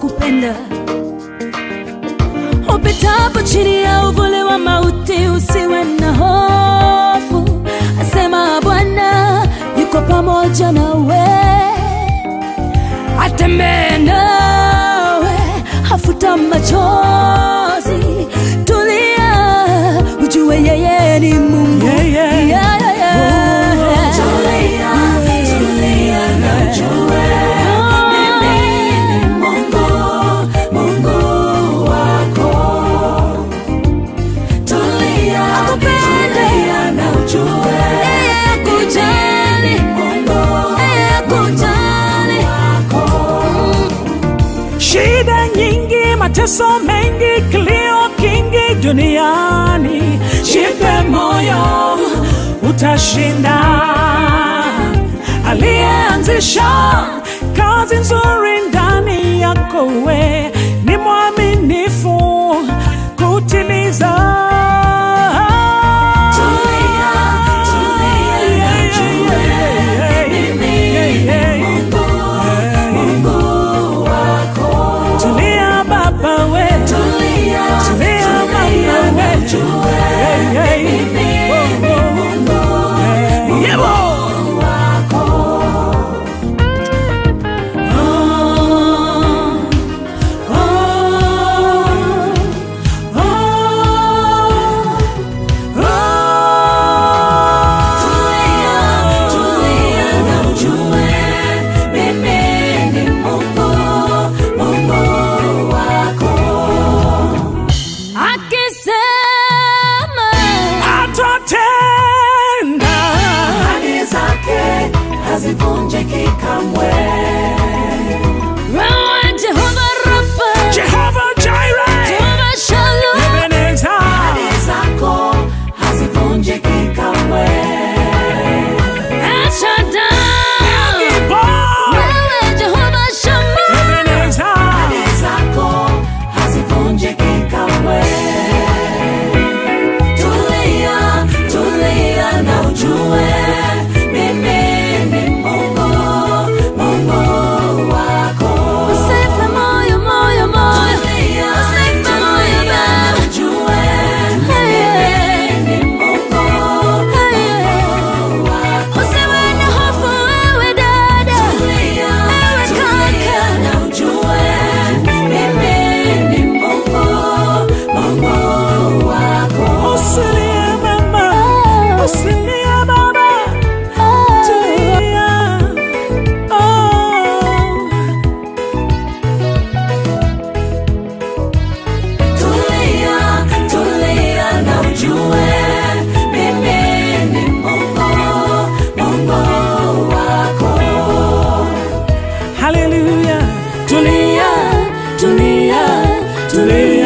kupenda. Upitapo chini ya uvuli wa mauti, usiwe na hofu, asema Bwana yuko pamoja nawe, atembee nawe, hafuta machozi, tulia, ujue yeye ni Mungu. Yeah, yeah. Yeah, yeah, yeah. Tulia, tulia na ujue mimi ni Mungu, Mungu wako. Tulia, tulia na ujue Kujali, Mungu kujali. wako. Shida nyingi, mateso mengi, kilio kingi duniani, jipe moyo, utashinda. Aliyeanzisha kazi nzuri ndani yako, we ni mwaminifu kutimiza. Tulia, tulia, najua mimi ni Mungu, Mungu wako. Tulia baba we, tulia, tulia mama we, hey, hey. mimi ni Mungu, Mungu wako. Akisema Atatenda. hazivunjiki kamwe. wewe Jehova Rafa, Jehovah Jireh, Jehova Shalom, Ebenezer. Ahadi zako hazivunjiki kamwe. El Shaddai, Gibor, wewe Jehova Shammah, Ebenezer. Ahadi zako hazivunjiki kamwe. Tulia, tulia na ujue mimi ni Mungu, Mungu wako. usife moyo, moyo, moyo, Tulia, usife moyo tulia baba. na ujue mimi ni Mungu, Mungu wako. Usiwe na hofu wewe dada, Tulia, ewe tulia kaka, na ujue mimi ni Mungu, Mungu wako. Usilie mama, usilie baba, tulia. Oh. Tulia, tulia na ujue mimi ni Mungu, Mungu wako. Hallelujah. Tulia, tulia, tulia.